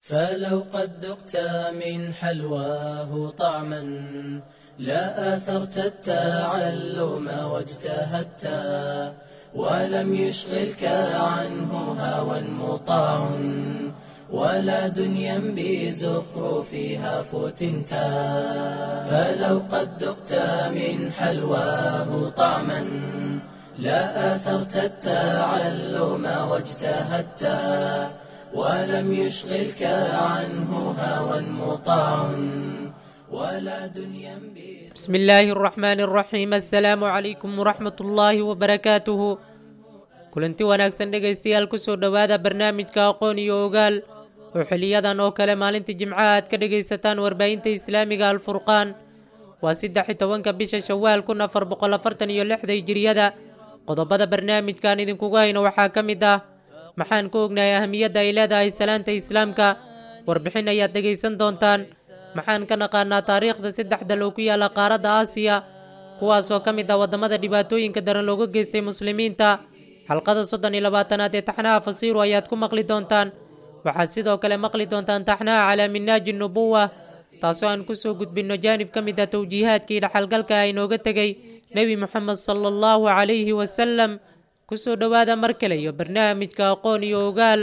فلو قد ذقت من حلواه طعما لا آثرت التعلم واجتهدت ولم يشغلك عنه هوى مطاع ولا دنيا بزخرفها فتنت فلو قد ذقت من حلواه طعما لا آثرت التعلم واجتهدت ولم يشغلك عنه هوى مطاع ولا دنيا بسم الله الرحمن الرحيم السلaamu calaykum waraxmat ullaahi wabarakaatuhu kulanti wanaagsan dhegaystayaal kusoo dhowaada barnaamijka aqoon iyo ogaal oo xiliyadan oo kale maalinta jimcaha aad ka dhegaysataan warbaahinta islaamiga alfurqaan waa saddex iyo tobanka bisha shawaal kun afar boqol afartan iyo lixda hijiriyada qodobada barnaamijkan idinkugu hayno waxaa ka mid ah maxaan ku ognahay ahamiyadda ay leedahay salaanta islaamka warbixin ayaad dhegaysan doontaan maxaan ka naqaanaa taariikhda saddex dal oo ku yaala qaaradda aasiya kuwaasoo ka mid ah waddamada dhibaatooyinka daran looga geystay muslimiinta xalqada soddon iyo labaatanaad ee taxnaha fasiiru ayaad ku maqli doontaan waxaad sidoo kale maqli doontaan taxnaha calaa minaaji nubuwa taasoo aan kusoo gudbinno jaanib ka mid ah towjiihaadkii dhaxalgalka ah inooga tegey nebi moxamed sala allahu calayhi wasalam kusoo dhowaada mar kale iyo barnaamijka aqoon iyo ogaal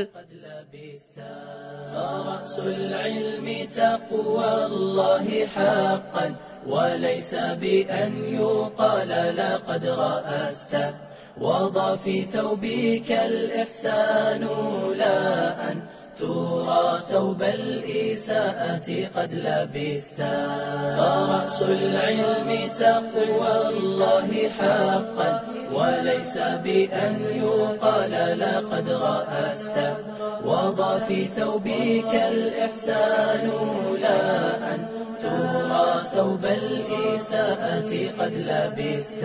فرأس العلم تقوى الله حقا وليس بأن يقال لقد رأست وضع في ثوبك الإحسان لا أن ترى ثوب الإساءة قد لبست فرأس العلم تقوى الله حقا وليس بأن يقال لقد رأست وضع في ثوبك الإحسان لا أن ترى ثوب الإساءة قد لبست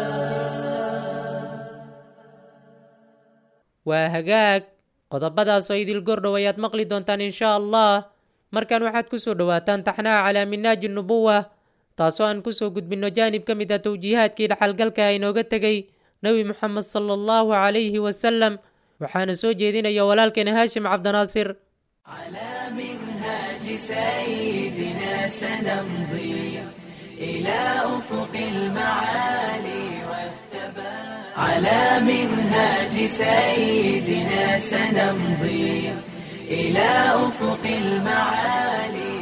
waa hagaag qodobadaasoo idil gordhow ayaad maqli doontaan inshaa allah markan waxaad ku soo dhowaataan taxnaha calaa minaaji nubuwa taasoo aan kusoo gudbinno jaanib ka mid ah towjiihaadkii dhaxalgalka ah inooga tegey nebi moxamed sala allahu calayhi wasalam waxaana soo jeedinaya walaalkeena haashim cabdinaasir على منهاج سيدنا سنمضي إلى أفق المعالي والثبات على منهاج سيدنا سنمضي إلى أفق المعالي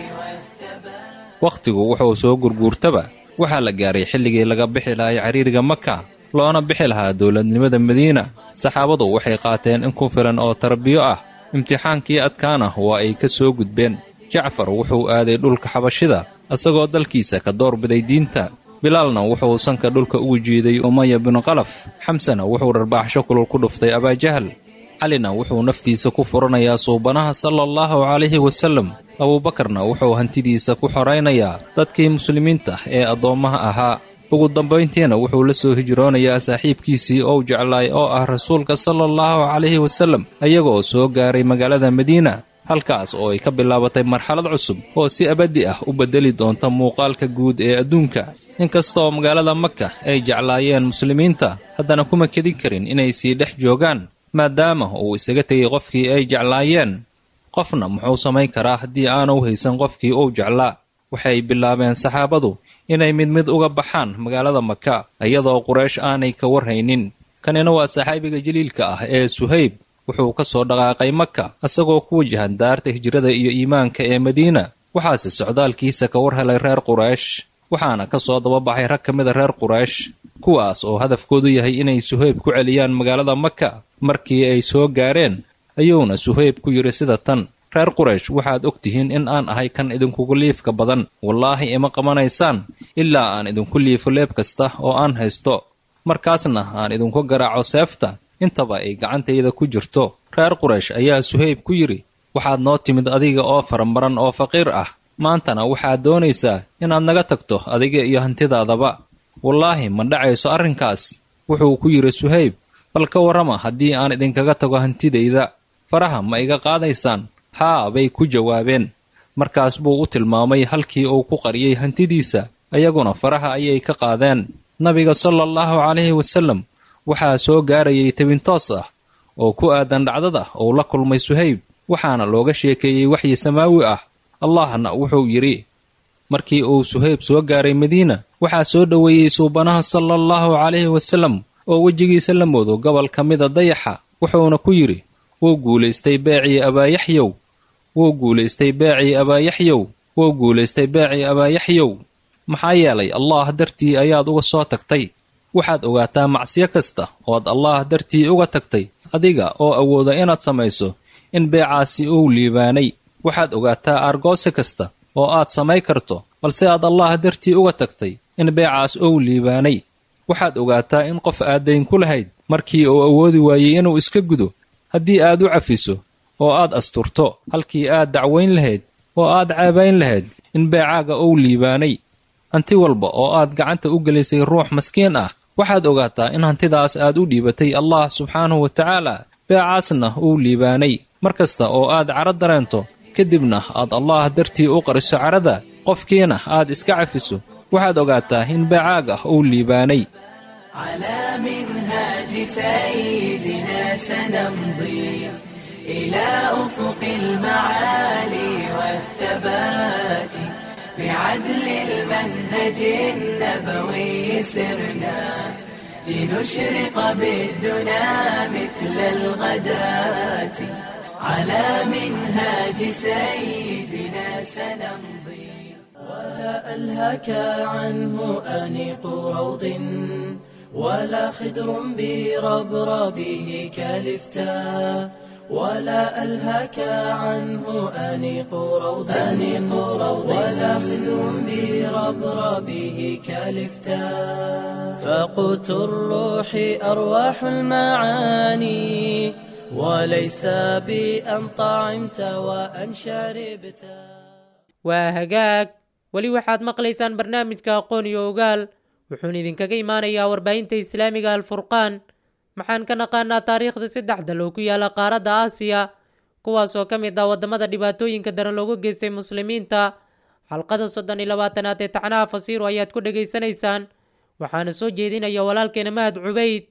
والثبات wakhtigu wuxuu soo gurguurtaba waxaa la gaaray xilligii laga bixi lahay cariiriga maka loona bixi lahaa dowladnimada madiina saxaabadu waxay qaateen in ku filan oo tarbiyo ah imtixaankii adkaana waa ay ka soo gudbeen jacfar wuxuu aaday dhulka xabashida isagoo dalkiisa ka doorbiday diinta bilaalna wuxuu sanka dhulka ugu jiiday umaya binu qalaf xamsena wuxuu dharbaaxsho kulul ku dhuftay abaajahal calina wuxuu naftiisa ku furanayaa suubanaha sala allahu calayhi wasallam abuubakarna wuxuu hantidiisa ku xoraynayaa dadkii muslimiinta ee addoommaha ahaa ugu dambayntiina wuxuu la soo hijroonayaa saaxiibkiisii ou jeclaay oo ah rasuulka sala allahu calayhi wasallam ayagoo soo gaaray magaalada madiina halkaas oo ay ka bilaabatay marxalad cusub oo si abaddi ah u beddeli doonta muuqaalka guud ee adduunka inkastaoo magaalada maka ay jeclaayeen muslimiinta haddana kuma kedin karin inay sii dhex joogaan maadaama uu isaga tegay qofkii ay jeclaayeen qofna muxuu samayn karaa haddii aanu haysan qofkii uu jeclaa waxay bilaabeen saxaabadu inay mid mid uga baxaan magaalada maka iyadoo quraysh aanay ka warhaynin kanina waa saxaabiga jaliilka ah ee suhayb wuxuu ka soo dhaqaaqay maka isagoo ku wajahan daarta hijrada iyo iimaanka ee madiina waxaase socdaalkiisa ka war helay reer quraysh waxaana ka soo dababaxay rag ka mida reer quraysh kuwaas oo hadafkoodu yahay inay suhayb ku celiyaan magaalada maka markii ay soo gaareen ayuuna suhayb ku yidhi sida tan reer quraysh waxaad og tihiin in aan ahay kan idinkugu liifka badan wallaahi ima qabanaysaan ilaa aan idinku liifo leeb kasta oo aan haysto markaasna aan idinku garaaco seefta intaba ay gacantayda ku jirto reer quraysh ayaa suhayb ku yidhi waxaad noo timid adiga oo faramaran oo faqiir ah maantana waxaad doonaysaa inaad naga tagto adiga iyo hantidaadaba wallaahi ma dhacayso arrinkaas wuxuu ku yidhi suhayb bal ka warrama haddii aan idinkaga tago hantidayda faraha ma iga qaadaysaan haa bay ku jawaabeen markaas buu u tilmaamay halkii uu ku qariyey hantidiisa ayaguna faraha ayay ka qaadeen nabiga sala allahu calayhi wasallam waxaa soo gaarayay tebintoos ah oo ku aadan dhacdada uu la kulmay suhayb waxaana looga sheekeeyey waxyi samaawi ah allahna wuxuu yidhi markii uu suhayb soo gaaray madiina waxaa soo dhoweeyey suubanaha sala allahu calayhi wasallam oo wejigiisa la moodo gobol ka mida dayaxa wuxuuna ku yidhi wuu guulaystay beecii abaayaxyow wuu guulaystay beecii abaayaxyow wuu guulaystay beecii abaayaxyow maxaa yeelay allaah dartii ayaad uga soo tagtay waxaad ogaataa macsiyo kasta ood allaah dartii uga tagtay adiga oo awooda inaad samayso in beecaasi uu liibaanay waxaad ogaataa aargoose kasta oo aad samay karto balse aad allaah dartii uga tagtay in beecaas uu liibaanay waxaad ogaataa in qof aad dayn ku lahayd markii uu awoodi waayey inuu iska gudo haddii aad u cafiso oo aad asturto halkii aad dacwayn lahayd oo aad caabayn lahayd in beecaaga uu liibaanay hanti walba oo aad gacanta u gelisay ruux maskiin ah waxaad ogaataa in hantidaas aad u dhiibatay allah subxaanahu wa tacaala beecaasna uu liibaanay mar kasta oo aad cadro dareento kadibna aad allaah dartii u qariso cadhada qofkiina aad iska cafiso waxaad ogaataa in beecaaga uu liibaanay على منهاج سيدنا سنمضي إلى أفق المعالي والثبات بعدل المنهج النبوي سرنا لنشرق بالدنا مثل الغداة على منهاج سيدنا سنمضي ولا ألهك عنه أنيق روض ولا خدر بربربه كالفتاء ولا ألهك عنه أنيق روض أنيق روض ولا خدر بربربه كالفتاء فقوت الروح أرواح المعاني وليس بأن طعمت وأن شربت waa hagaag weli waxaad maqlaysaan barnaamijka aqoon iyo ogaal wuxuuna idinkaga imaanayaa warbaahinta islaamiga alfurqaan maxaan ka naqaanaa taariikhda saddex dal oo ku yaala qaaradda aasiya kuwaas oo ka mid ah waddamada dhibaatooyinka daran loogu geystay muslimiinta xalqada soddon iyo labaatanaad ee tacnaha fasiiro ayaad ku dhegaysanaysaan waxaana soo jeedinaya walaalkeena mahad cubayd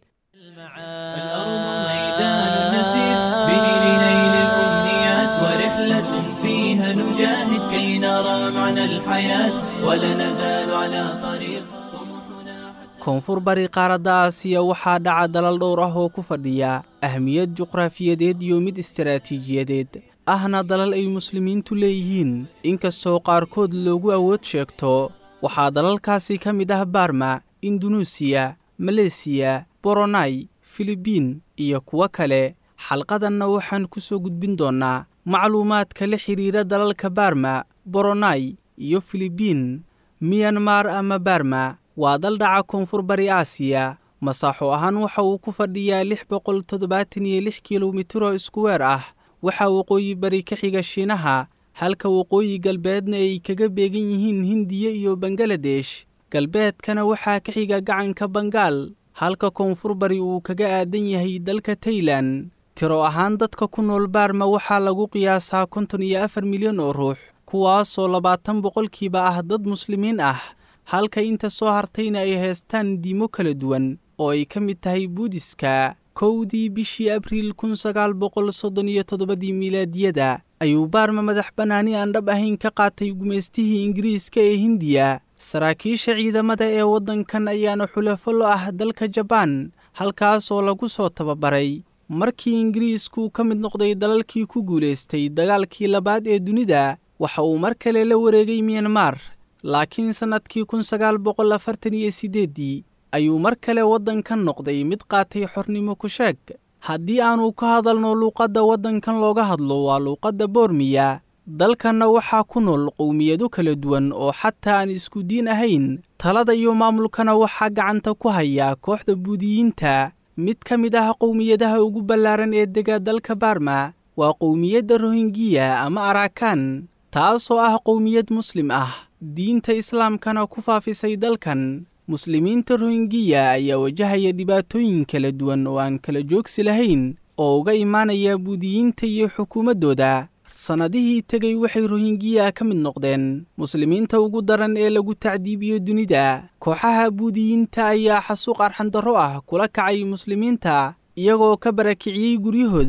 الأرض ميدان نسير به لنيل الأمنيات ورحلة فيها نجاهد كي نرى معنى الحياة ولا نزال على طريق طموحنا koonfur bari qaaradda aasiya waxaa dhaca dalal dhowr ah oo ku fadhiya ahmiyad juqraafiyadeed iyo mid istaraatiijiyadeed ahna dalal ay muslimiintu leeyihiin inkastoo qaarkood loogu awood sheegto waxaa dalalkaasi ka mid ah baarma indunuusiya maleesiya boronai filibiin iyo kuwo kale xalqadanna waxaan ku soo gudbin doonnaa macluumaadka la xidhiira dalalka baarma boronai iyo filibiin miyanmar ama baarma waa dal dhaca koonfur bari aasiya masaaxo ahaan waxa uu ku fadhiyaa lix boqol toddobaatan iyo lix kilomitiroo iskuweer ah waxaa waqooyi bari ka xiga shiinaha halka waqooyi galbeedna ay kaga beegan yihiin hindiya iyo bangaladesh galbeedkana waxaa ka xiga gacanka bangaal halka koonfur bari uu kaga aadan yahay dalka taylan tiro ahaan dadka ku nool baarma waxaa lagu qiyaasaa konton iyo afar milyan oo ruux kuwaasoo labaatan boqolkiiba ah dad muslimiin ah halka inta soo hartayna ay haystaan diimo kala duwan oo ay ka mid tahay buudiska kowdii bishii abriil kun sagaal boqol soddon iyo toddobadii miilaadiyada ayuu baarma madax bannaani aan dhab ahayn ka qaatay gumaystihii ingiriiska ee hindiya saraakiisha ciidamada ee waddankan ayaana xulafo lo ah dalka jabaan halkaasoo lagu soo tababaray markii ingiriisku ka mid noqday dalalkii ku guulaystay dagaalkii labaad ee dunida waxa uu mar kale la wareegay miyanmar laakiin sannadkii kun sagaal boqol afartan iyo siddeeddii ayuu mar kale waddankan noqday mid qaatay xornimo ku sheeg haddii aanu ka hadalno luuqadda waddankan looga hadlo waa luuqadda boormiya dalkanna waxaa ku nool qowmiyado kala duwan oo xataa aan isku diin ahayn talada iyo maamulkana waxaa gacanta ku haya kooxda buudiyiinta mid ka mid ah qowmiyadaha ugu ballaaran ee dega dalka baarma waa qowmiyadda rohingiya ama araakan taasoo ah qowmiyad muslim ah diinta islaamkana ku faafisay dalkan muslimiinta rohingiya ayaa wajahaya dhibaatooyin kala duwan oo aan kala joogsi lahayn oo uga imaanaya buudiyiinta iyo xukuumaddooda sannadihii tegay waxay rohingiya ka mid noqdeen muslimiinta ugu daran ee lagu tacdiibiyo dunida kooxaha buudiyiinta ayaa xasuuq arxandarro ah kula kacay muslimiinta iyagoo ka barakiciyey guryahooda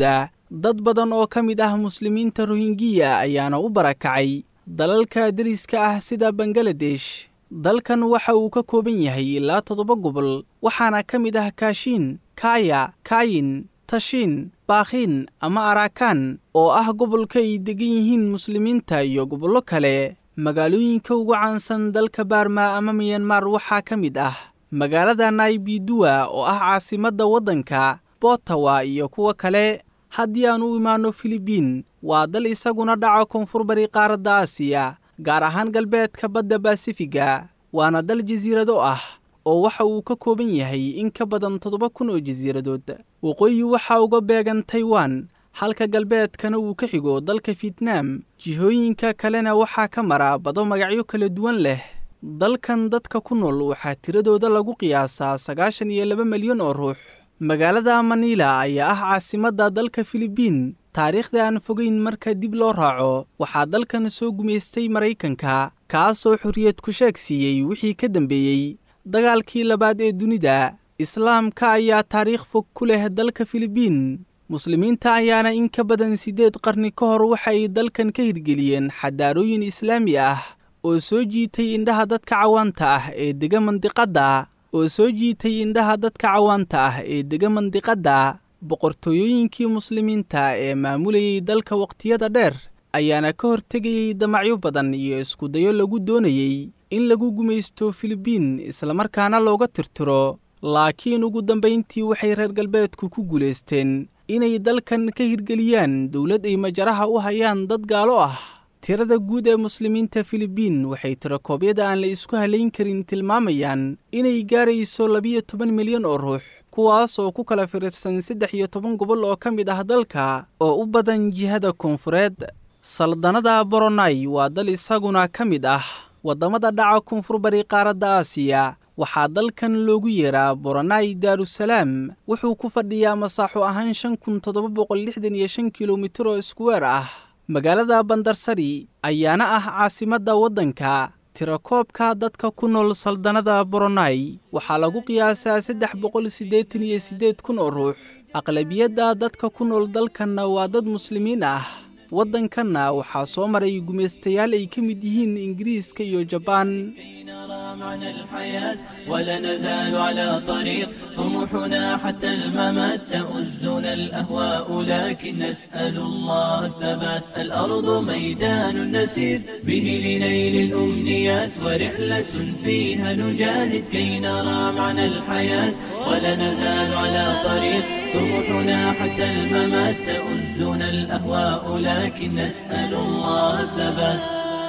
dad badan oo ka mid ah muslimiinta rohingiya ayaana u barakacay dalalka deriska ah sida bangaladesh dalkan waxa uu ka kooban yahay ilaa toddoba gobol waxaana ka mid ah kaashiin kaaya kaayin tashiin baakhiin ama araakan oo ah gobolka ay degan yihiin muslimiinta iyo gobollo kale magaalooyinka ugu caansan dalka baarma ama miyanmar waxaa ka mid ah magaalada naibiduwa oo ah caasimadda waddanka botawa iyo kuwa kale haddii aan u imaanno filibiin waa dal isaguna dhaca koonfur bari qaaradda aasiya gaar ahaan galbeedka badda basifiga waana dal jasiirado ah oo waxa uu ka kooban yahay in ka badan toddoba kun oo jasiiradood waqooyi waxaa uga beegan taiwan halka galbeedkana uu ka xigo dalka fietnaam jihooyinka kalena waxaa ka mara bado magacyo kala duwan leh dalkan dadka ku nool waxaa tiradooda lagu qiyaasaa sagaashan iyo laba milyan oo ruux magaalada manila ayaa ah caasimadda dalka filibiin taariikhda aan fogeyn marka dib loo raaco waxaa dalkan soo gumaystay maraykanka kaasoo xorriyad ku sheeg siiyey wixii ka dambeeyey dagaalkii labaad ee dunida islaamka ayaa taariikh fog ku leh dalka filibiin muslimiinta ayaana in ka badan siddeed qarni ka hor waxa ay dalkan ka hirgeliyeen xadaarooyin islaami ah oo soo jiitay indhaha dadka cawaanta ah ee dega mandiqadda oo soo jiitay indhaha dadka cawaanta ah ee dega mandiqadda boqortooyooyinkii muslimiinta ee maamulayay dalka waqtiyada dheer ayaana ka hortegayey damacyo badan iyo iskudayo lagu doonayey in lagu gumaysto filibiin islamarkaana looga tirtiro laakiin ugu dambayntii waxay reer galbeedku ku guulaysteen inay dalkan ka hirgeliyaan dowlad ay majaraha u hayaan dad gaalo ah tirada guud ee muslimiinta filibiin waxay tirakoobyada aan la isku halayn karin tilmaamayaan inay gaarayso labiyo toban milyan oo ruux kuwaas oo ku kala firirsan saddex iyo toban gobol oo ka mid ah dalka oo u badan jihada koonfureed saldanada boronai waa dal isaguna ka mid ah waddamada dhaca koonfur bari qaaradda aasiya waxaa dalkan loogu yeeraa boronai daarusalaam wuxuu ku fadhiyaa masaaxo ahaan shan kun toddoba boqol lixdan iyo shan kilomitir oo iskuweer ah magaalada bandarsari ayaana ah caasimadda waddanka tirakoobka dadka ku nool saldanada boronai waxaa lagu qiyaasaa saddex boqol siddeetan iyo siddeed kun oo ruux aqlabiyadda dadka ku nool dalkanna waa dad muslimiin ah waddankanna waxaa soo maray gumaystayaal ay ka mid yihiin ingiriiska iyo jabaan نرى معنى الحياة ولا نزال على طريق طموحنا حتى الممات تؤزنا الأهواء لكن نسأل الله الثبات الأرض ميدان نسير به لنيل الأمنيات ورحلة فيها نجاهد كي نرى معنى الحياة ولا نزال على طريق طموحنا حتى الممات تؤزنا الأهواء لكن نسأل الله الثبات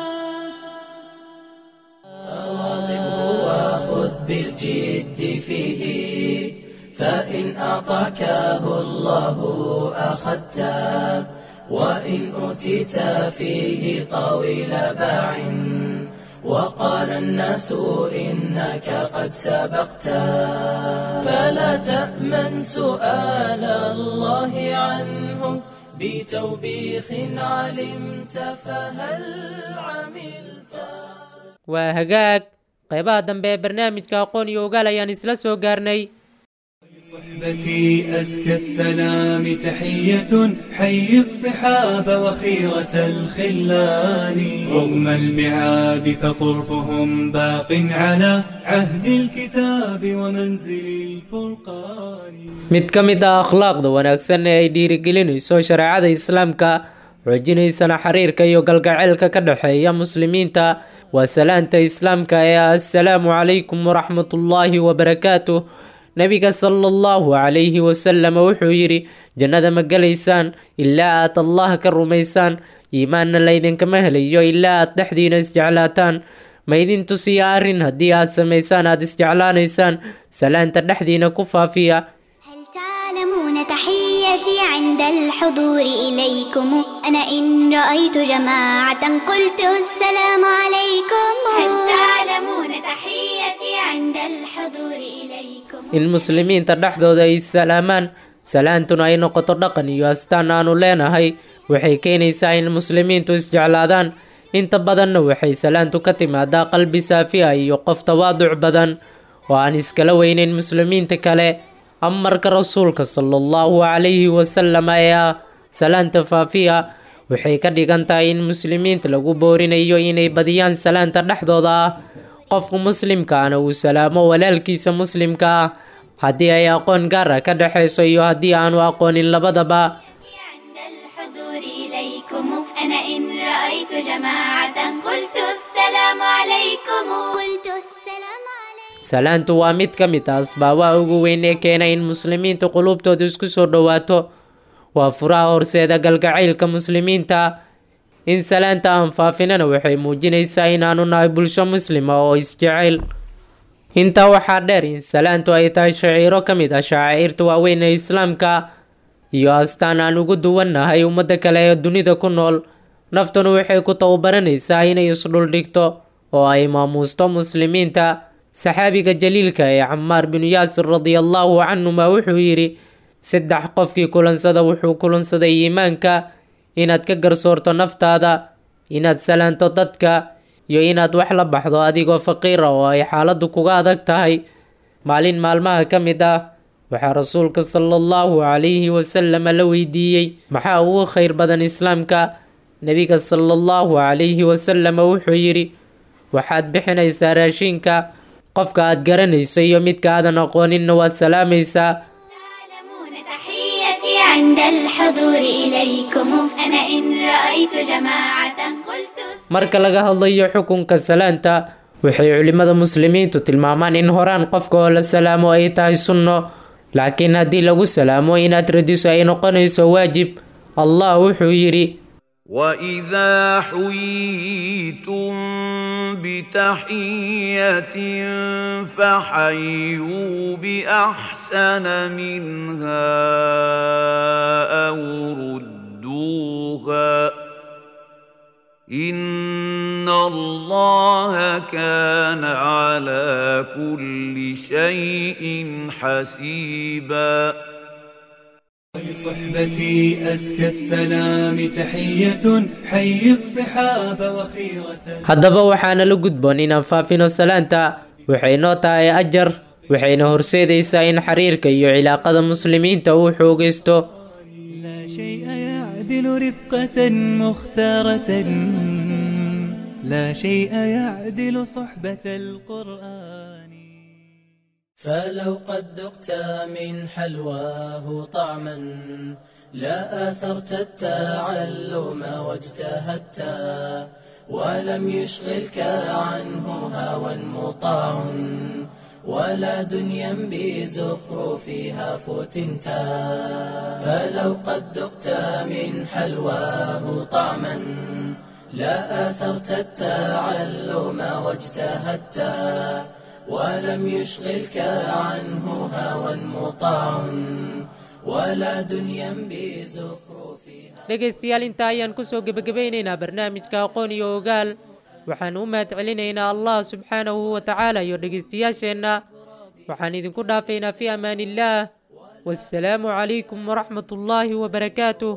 وخذ بالجد فيه فإن أعطاكه الله أخذته وإن أوتيت فيه طويل باع وقال الناس إنك قد سبقت فلا تأمن سؤال الله عنه بتوبيخ علمت فهل عملت waa hagaag qaybaha dambe ee barnaamijka aqoon iyo ogaal ayaan isla soo gaarnay صحبتي أزكى السلام تحية حي الصحاب وخيرة الخلان رغم المعاد فقربهم باق على عهد الكتاب ومنزل الفرقان mid ka mid ah akhlaaqda wanaagsan ee ay dhiirigelinayso shareecada islaamka xoojinaysana xiriirka iyo galgaceylka ka dhexeeya muslimiinta waa salaanta islaamka ee ah assalaamu calaykum waraxmatullaahi wabarakaatuh nebiga sala allahu calayhi wasalam wuxuu yidhi jannada ma gelaysaan ilaa aad allah ka rumaysaan iimaanna laydinkama helayo ilaa aad dhexdiina isjeclaataan ma idin tusiya arrin haddii aad samaysaan aad isjeclaanaysaan salaanta dhexdiina ku faafiya هل تعلمون تحيتي عند الحضور إليكم أنا إن رأيت جماعة قلت السلام عليكم هل تعلمون تحيتي عند الحضور إليكم in muslimiinta dhexdooda ay salaamaan salaantuna ay noqoto dhaqan iyo astaan aanu leenahay waxay keenaysaa in muslimiintu isjeclaadaan inta badanna waxay salaantu ka timaadaa qalbi saafi ah iyo qof tawaaduc badan oo aan iskala weynayn muslimiinta kale amarka rasuulka sala allahu calayhi wasalam ee ah salaanta faafiya waxay ka dhigan tahay in muslimiinta lagu boorinayo inay badiyaan salaanta dhexdooda ah qofka muslimkaana uu salaamo walaalkiisa muslimka ah haddii ay aqoon gaar ah ka dhexayso iyo haddii aanu aqoonin labadaba عند الحضور إليكم أنا إن رأيت جماعة قلت السلام عليكم قلت السلام عليكم salaantu waa mid ka mid ah asbaabaha ugu weyn ee keena in muslimiinta qulubtooda isku soo dhowaato waa furaha horseeda galgacaylka muslimiinta in salaanta aan faafinana waxay muujinaysaa inaanu nahay bulsho muslima oo isjecel intaa waxaa dheer in salaantu ay tahay shaciiro ka mid ah shaaciirta waaweyn ee islaamka iyo astaan aan ugu duwannahay ummadda kale ee dunida ku nool naftuna waxay ku tababaranaysaa inay isdhuldhigto oo ay maamuusto muslimiinta saxaabiga jaliilka ee camaar binu yaasir radiallahu canhuma wuxuu yidhi saddex qofkii kulansada wuxuu kulansaday iimaanka inaad ka garsoorto naftaada inaad salaanto dadka iyo inaad wax la baxdo adigoo faqiira oo ay xaaladdu kuga adag tahay maalin maalmaha ka mid ah waxaa rasuulka sala allahu calayhi wasalama la weydiiyey maxaa ugu khayr badan islaamka nebiga sala allahu calayhi wasalama wuxuu yidhi waxaad bixinaysaa raashinka qofka aad garanayso iyo midka aadan aqooninna waad salaamaysaa تعلمون تحيتي عند الحضور إليكم أنا إن رأيت جماعة قلت marka laga hadlayo xukunka salaanta waxay culimmada muslimiintu tilmaamaan in horaan qofka oo la salaamo ay tahay sunno laakiin haddii lagu salaamo inaad radiso ay noqonayso waajib allah wuxuu yidhi واذا حييتم بتحيه فحيوا باحسن منها او ردوها ان الله كان على كل شيء حسيبا لصحبتي أزكى السلام تحية حي الصحاب وخيرة haddaba waxaana la gudboon inaan faafino salaanta waxay noo tahay ajar waxayna horseedaysaa in xiriirka iyo cilaaqada muslimiinta uu xoogaysto لا شيء يعدل رفقة مختارة لا شيء يعدل صحبة القرآن فلو قد ذقت من حلواه طعما لا آثرت التعلم واجتهدت ولم يشغلك عنه هوى مطاع ولا دنيا بزخرفها فتنت فلو قد ذقت من حلواه طعما لا آثرت التعلم واجتهدت ولم يشغلك عنه هوى مطاع ولا دنيا بزخرفها dhegaystayaal intaa ayaan kusoo gebagabaynaynaa barnaamijka aqoon iyo ogaal waxaan u mahad celinaynaa allah subxaanahu wa tacaala iyo dhegaystayaasheenna waxaan idinku dhaafaynaa fi amaan illaah wassalaamu calaykum waraxmat ullaahi wabarakaatuh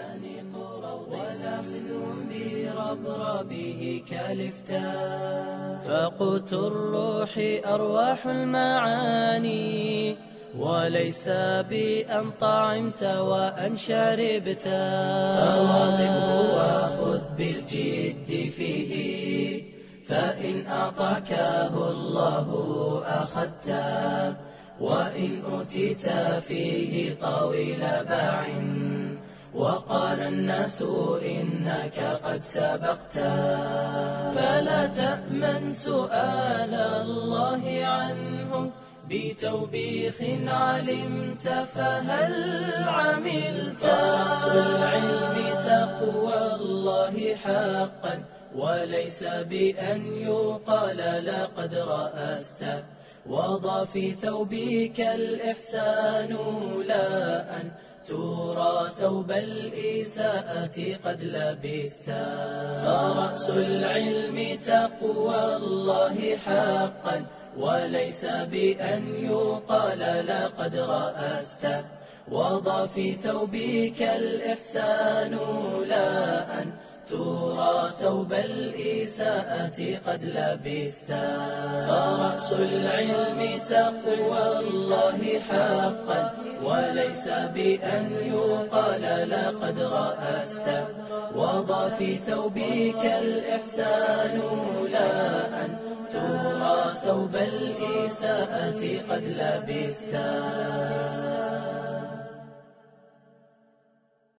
بربربه كالفتاء فقوت الروح أرواح المعاني وليس بأن طعمت وأن شربت فواظبه وخذ بالجد فيه فإن أعطاكه الله أخذته وإن أوتيت فيه طويل باع وقال الناس إنك قد سبقت فلا تأمن سؤال الله عنه بتوبيخ علمت فهل عملت فرأس العلم تقوى الله حقا وليس بأن يقال لقد رأست وضع في ثوبك الإحسان لا أن ترى ثوب الإساءة قد لبست فرأس العلم تقوى الله حقا وليس بأن يقال لقد رأست وضع في ثوبك الإحسان لا أن ترى ثوب الإساءة قد لبست فرأس العلم تقوى الله حقا وليس بأن يقال لقد رأست وضع في ثوبك الإحسان لا أن ترى ثوب الإساءة قد لبستا